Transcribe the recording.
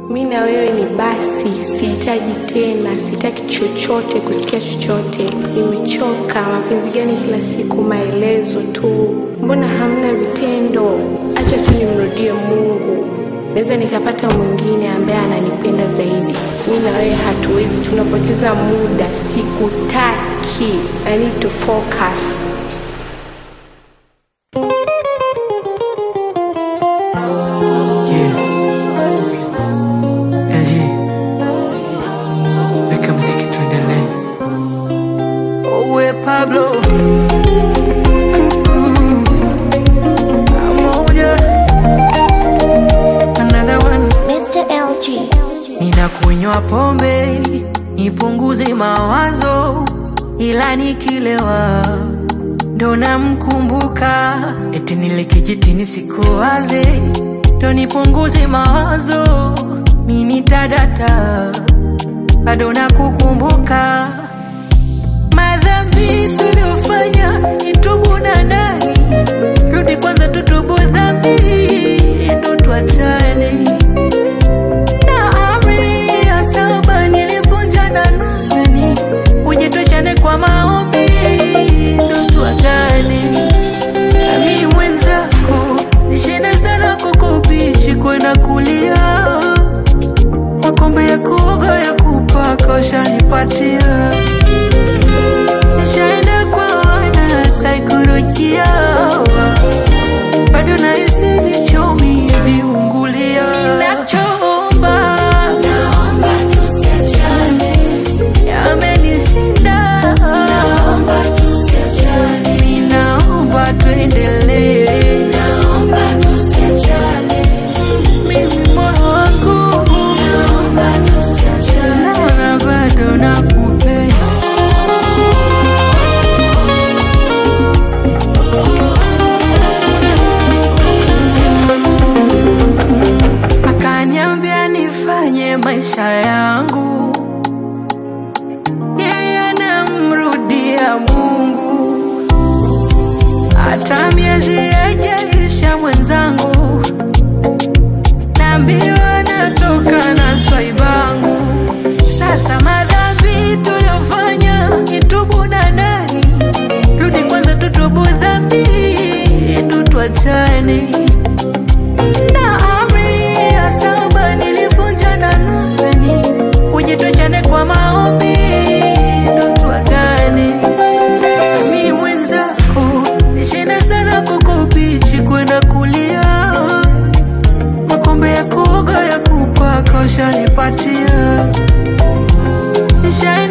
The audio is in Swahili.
mi na wewe ni basi, sihitaji tena, sitaki chochote, kusikia chochote. Nimechoka. Mapenzi gani kila siku maelezo tu? Mbona hamna vitendo? Acha tu nimrudie Mungu, naweza nikapata mwingine ambaye ananipenda zaidi. Mi na wewe hatuwezi, tunapoteza muda. Sikutaki. I need to focus. Yeah. LG. Weka mziki tuendelee. Owe Pablo. Mm-mm. Pamoja. Another one. Mr. LG. Ninakunywa pombe nipunguze mawazo, ila nikilewa ndo namkumbuka, eti nile kijitini sikuwaze, ndo nipunguze mawazo, mini tadata bado nakukumbuka madhambi tuliofanya nitubu na nani, rudi kwanza tutubu dhambi ndo tuachane na amri ya saba nilivunja na nani, uje tuachane kwa maombi ndo tuagane. Nami mwenzako nishinde sana kukubishi kwenda kulia, makombe ya kuoga ya kupaka ushanipatia, nishaenda kwa wana saikolojia bado nahisi vichomi viungulia. Ninachoomba naomba tusiachane, yamenishinda naomba tusiachane, ninaomba tuendelee, naomba tusiachane, mimi moyo wangu naomba tusiachane, naona bado nakupenda. akaniambia nifanye maisha yangu, yeye anamrudia Mungu, hata miezi yajaisha mwenzangu, naambiwa natoka na swaibangu. Sasa madhambi tuliyofanya nitubu na nani, rudi kwanza tutubu dhambi, ndo tuachane na amri ya saba nilivunja na nani, uje tuachane kwa maombi ndo tuagane. Mimi mwenzako nishinda sana kukubichi kwenda kulia, makombe ya kuoga ya kupaka ushanipatia nisha